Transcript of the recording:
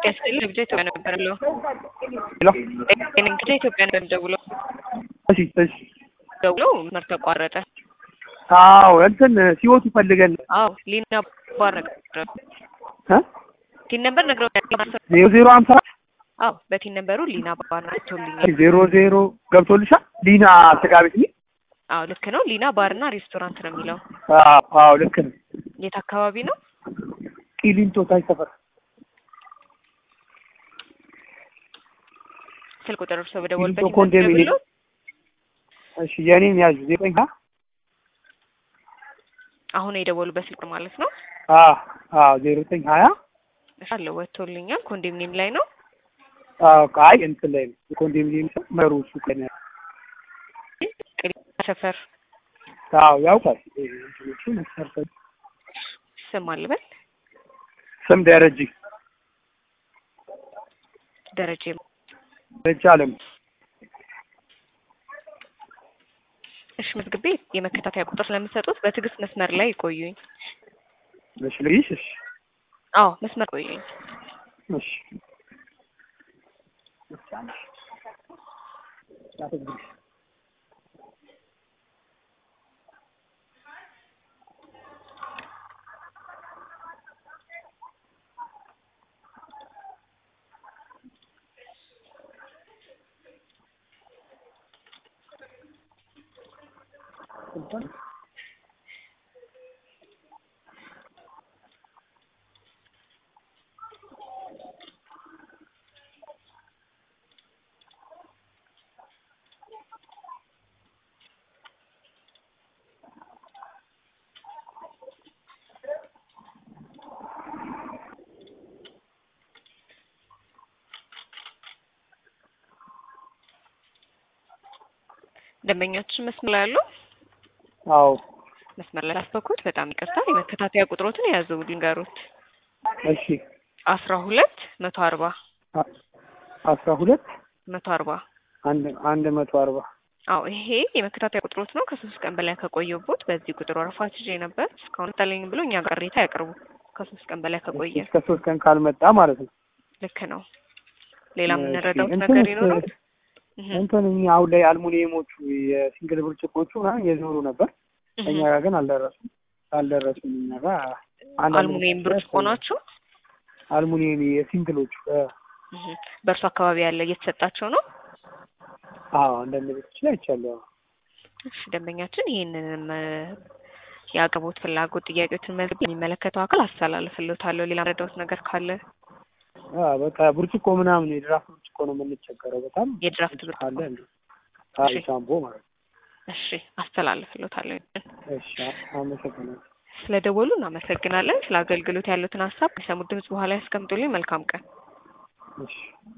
ያስችል ብቻ ኢትዮጵያ ነበር ለው ሄሎ ብቻ ኢትዮጵያ ነበር ደውሎ እሺ እሺ ደውሎ መስመር ተቋረጠ። አዎ እንትን ሲወቱ ፈልገን አዎ ሊና ባር ነገር እ ቲን ነበር ነግረው ዜሮ ዜሮ ሀምሳ አዎ በቲን ነበሩ ሊና ባር ናቸውልኛል። ዜሮ ዜሮ ገብቶልሻል ሊና ስጋ ቤት ሚ አዎ ልክ ነው። ሊና ባርና ሬስቶራንት ነው የሚለው። አዎ አዎ ልክ ነው የት አካባቢ ነው? ቂሊንጦ ታች ሰፈር ስልክ ቁጥር እርሶ በደወልበት ቂሊንጦ ኮንዶሚኒየም ይመዘግብልዎት? እሺ የኔን ያዙ ዘጠኝ ሀ አሁን የደወሉበት ስልክ ማለት ነው። አዎ አዎ ዜሮ ዘጠኝ ሀያ እሺ አለው ወጥቶልኛል። ኮንዶሚኒየም ላይ ነው። አዎ አይ እንትን ላይ ነው የኮንዶሚኒየም ሰው መሩ እሱ ቀን ቅሊንጦ ሰፈር አዎ ያውቃል እንትኖቹ መስፈርቶች ስም አልበል ስም ደረጀ ደረጀ ደረጀ አለም እሺ መዝግቤ የመከታተያ ቁጥር ስለምሰጡት በትዕግስት መስመር ላይ ይቆዩኝ። እሺ ልይሽ እሺ አዎ መስመር ቆዩኝ። እሺ ደንበኛችን መስመር ላይ ያሉ አዎ መስመር ላይ ላስበኩት በጣም ይቅርታ። የመከታተያ ቁጥሮትን የያዙ ልንገሩት እሺ አስራ ሁለት መቶ አርባ አ- አስራ ሁለት መቶ አርባ አንድ አንድ መቶ አርባ አዎ ይሄ የመከታተያ ቁጥሮት ነው። ከሶስት ቀን በላይ ከቆየቦት በዚህ ቁጥር ወረፋ ይዤ ነበር እስካሁን ታለኝ ብሎ እኛ ጋር ቅሬታ ያቅርቡ። ከሶስት ቀን በላይ ከቆየ እስከ ሶስት ቀን ካልመጣ ማለት ነው። ልክ ነው። ሌላ እሺ፣ የምንረዳውት እንትንስ- ነገር ይኖራል? እህ እንትን እኛ አሁን ላይ አልሙኒየሞቹ የሲንግል ብርጭቆቹ ምናምን የዞሩ ነበር። እህ እኛ ጋር ግን አልደረሱም አልደረሱም። እኛ ጋር አንዳንድ አልሙኒየም ብርጭቆ ናቸው። አልሙኒየም የሲንግሎቹ እ፣ እህ በእርሱ አካባቢ ያለ እየተሰጣቸው ነው። አዎ አንዳንድ ቤቶች ላይ አይቻለሁ። እሺ ደንበኛችን ይህንንም እ፣ የአቅርቦት ፍላጎት ጥያቄዎችን መዝግብ የሚመለከተው አካል አስተላልፍልዎታለሁ። ሌላ የምረዳውት ነገር ካለ አዎ በቃ ብርጭቆ ምናምን የድራፍት ብርጭቆ ነው የምንቸገረው በጣም የድራፍት ብርጭቆ አለ እንዴ? አይ እሺ። ሻምፖ ማለት ነው። እሺ አስተላልፍልዎታለሁ። እሺ አመሰግናለሁ። ስለደወሉ እናመሰግናለን። ስለ አገልግሎት ያሉትን ሀሳብ ከሰሙት ድምጽ በኋላ ያስቀምጡልኝ። መልካም ቀን። እሺ